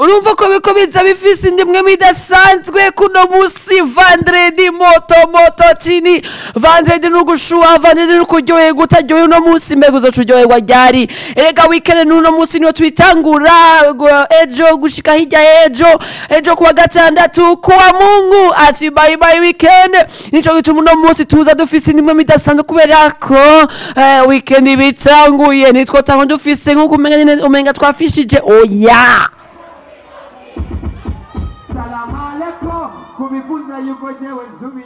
urumva ko biko biza bifise indimwe midasanzwe kuno musi vandredi moto moto chini vandredi nugushuha vandredi nukuryoherwa utaryohewe uno musi mbega uzoca uryoherwa ryari erega wikende n'uno musi niyo twitangura gu- ejo gushika hirya ejo ejo kuwa gatandatu kuwa mungu ati bye bye weekend nico gituma uno musi tuza dufise indimwe midasanzwe kubera ko eh, weekend bitanguye nitwotanga dufise nk'uko umenga nyene umenga twafishije oya salamu alaikum kubivuza yuko jewe nsubi